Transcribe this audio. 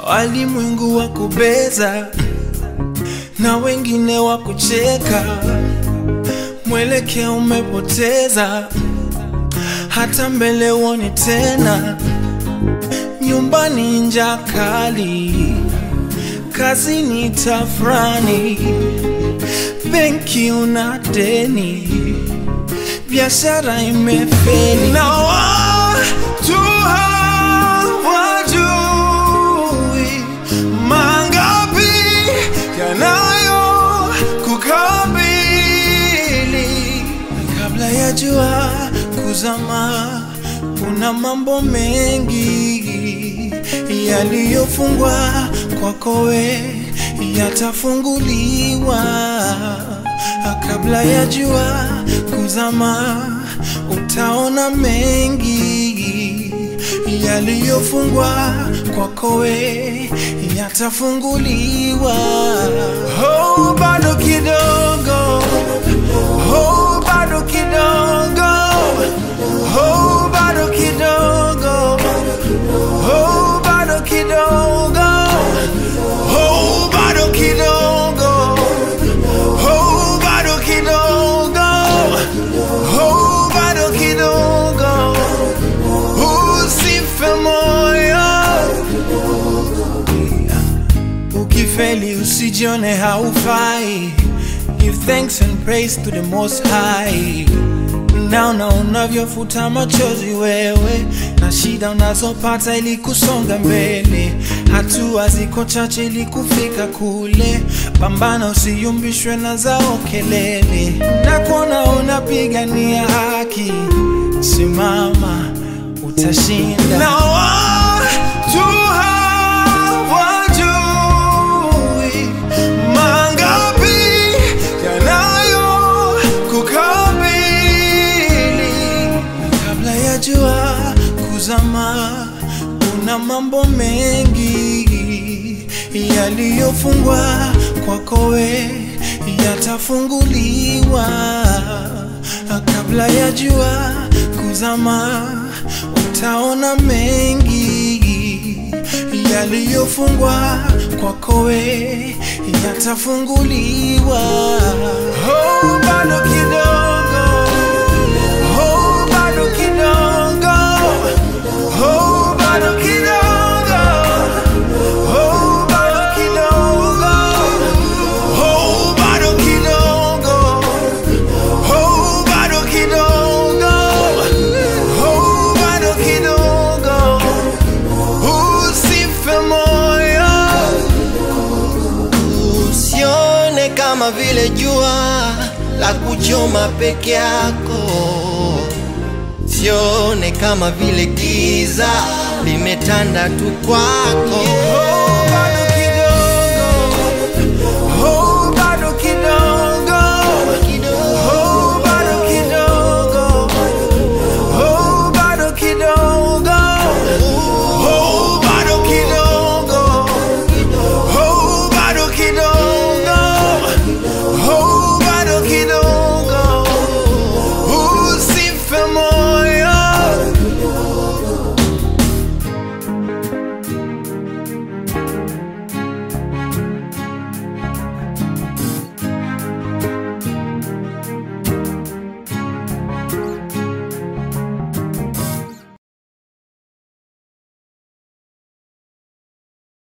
walimwengu wa kubeza na wengine wa kucheka, mwelekeo umepoteza, hata mbele uoni tena, nyumbani njaa kali, kazini tafrani, benki una deni, biashara imefeli na watu hawajui mangapi yanayo kukabili kabla ya jua kuzama. Kuna mambo mengi yaliyofungwa kwako we yatafunguliwa kabla ya jua kuzama. Utaona mengi yaliyofungwa kwako we yatafunguliwa. Oh, bado kidogo, oh, bado kidogo, oh, bado kidogo, oh, bado kidogo, oh, bado kidogo, oh, bado kidogo, oh, bado kidogo, usife moyo. Ukifeli usijione haufai, give thanks and praise to the most high. Naona unavyofuta machozi wewe na shida unazopata ili kusonga mbele, hatua ziko chache ili kufika kule. Pambana, usiyumbishwe na zao kelele, na kuona unapigania haki, simama, utashinda. Na watu hawajui mangapi yanayo kukabili kabla ya jua kuzama. Kuna mambo mengi yaliyofungwa kwako we yatafunguliwa kabla ya jua kuzama. Utaona mengi yaliyofungwa kwako we yatafunguliwa. Oh, bado kidogo, oh, bado kidogo, oh, bado kidogo, oh, bado kidogo, oh, bado kidogo, oh, bado kidogo, oh, bado kidogo, usife moyo. Usione kama vile jua la kuchoma peke yako, sione kama vile giza limetanda tu kwako.